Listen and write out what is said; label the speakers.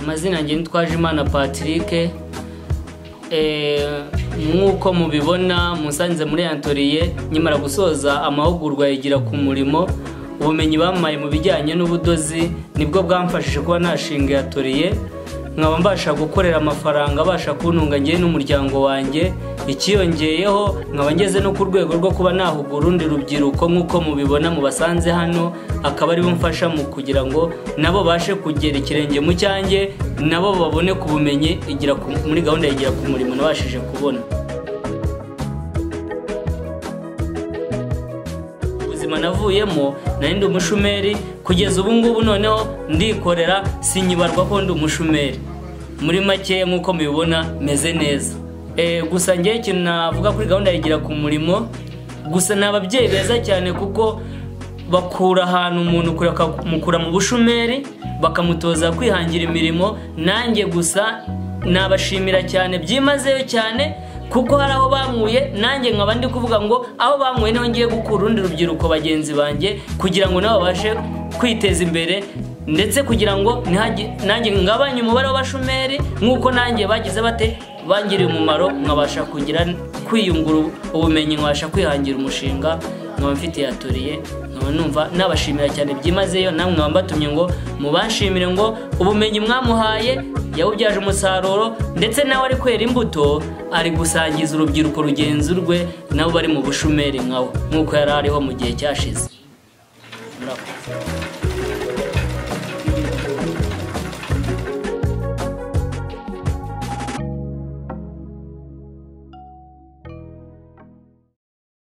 Speaker 1: amazina yanjye ni Twajimana Patrick nk'uko mubibona musanze muri antoriye nyamara gusoza amahugurwa yigira ku murimo ubumenyi bamuhaye mu bijyanye n'ubudozi nibwo bwamfashije kuba nashinga yatoriye nkaba mbasha gukorera amafaranga abasha kuntunga ngewe n'umuryango wanjye icyiyongeyeho nkaba ngeze no ku rwego rwo kuba nahugura urundi rubyiruko nk'uko mubibona mu basanze hano akaba aribo mfasha mu kugira ngo nabo bashe kugera ikirenge mu cyanjye nabo babone ku bumenyi igira ku- muri gahunda yigira ku murimo nabashije kubona ubuzima navuyemo nari ndi umushumeri kugeza ubu ngubu noneho ndikorera sinyibarwa ko ndi umushumeri muri make nk'uko mubibona meze neza Eh, gusa ngewe ikintu navuga kuri gahunda yigira ku murimo gusa ni ababyeyi beza cyane kuko bakura ahantu umuntu kure bakamukura mu bushomeri bakamutoza kwihangira imirimo nanjye gusa nabashimira cyane byimazeyo cyane kuko hari aho bankuye nanjye nkaba ndi kuvuga ngo aho bankuye niho ngiye gukura urundi rubyiruko bagenzi banjye kugira ngo nabo babashe kwiteza imbere ndetse kugira ngo ntihagi- nanjye ngabanye umubare w'abashomeri nk'uko nanjye bagize bate bangiriye umumaro nkabasha kugira kwiyungura ubumenyi nkabasha kwihangira umushinga nkaba mfitiye atoriye nkaba numva nabashimira cyane byimazeyo namwe nkaba mbatumye ngo mubanshimire ngo ubumenyi mwamuhaye yawubyaje umusaruro ndetse nawe ari kwera imbuto ari gusangiza urubyiruko rugenzi rwe nabo bari mu bushomeri nkawe nk'uko yari ariho mu gihe cyashize Murakoze.